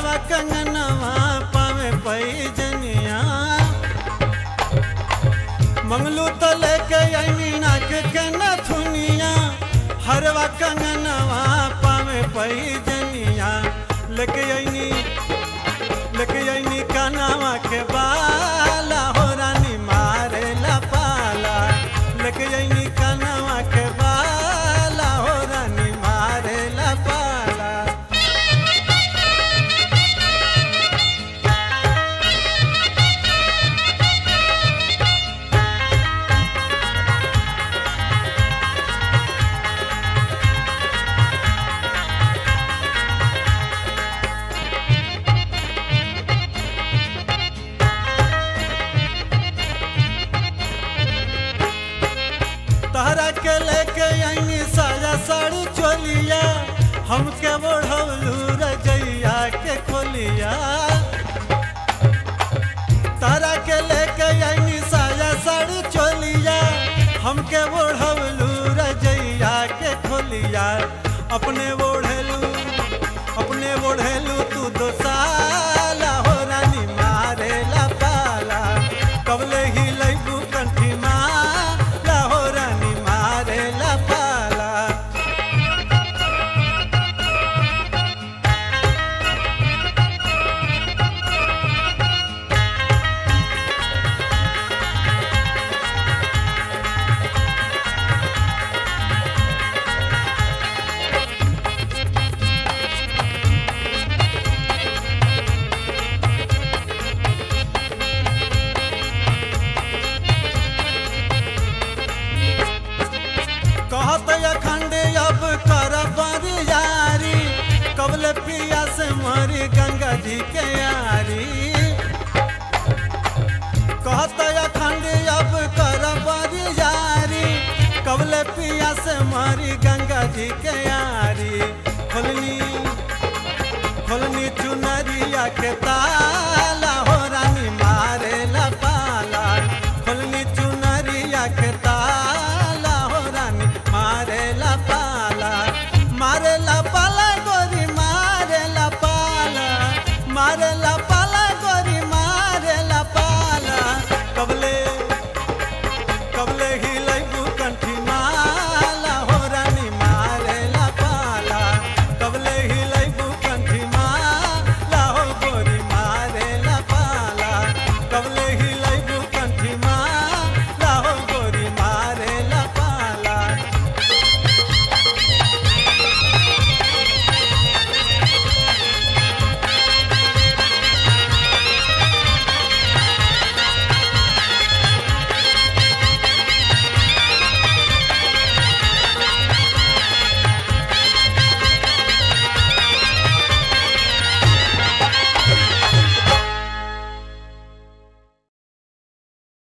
हरवा कंगनवा पावे पैजनिया मंगलू तो लेके आई नाक के नथुनिया हरवा कंगनवा पावे पैजनिया लेके आईनी लेके आईनी कानावा के बाला हो रानी मारे ला पाला लेके आईनी कानावा के बाला हो रानी मारे ला पाला तहरा के लेके आईनी साया साड़ी चोलिया हमके बढ़ौलू रजैया के खोलिया तहरा के लेके आईनी साया साड़ी चोलिया हमके बढ़ौलू रजैया के खोलिया अपने ओढ़ेलू अपने ओढ़ेलू तू दो साला हो रानी मारे ला पाला कबले ही लैबू कंठी माला हो रानी मारे ला पाला कहत अखंड अब कर यारी कबल पिया से मरी गंगा जी के यारी कहत अखंड अब कर यारी कबल पिया से मरी गंगा जी के यारी खोलनी खोलनी चुनरिया के ताला हो रानी मारे ला पाला खोलनी चुनरिया के ताला हो रानी मारे ला पाला मारे ला पाला गोरी मारे ला पाला मारे ला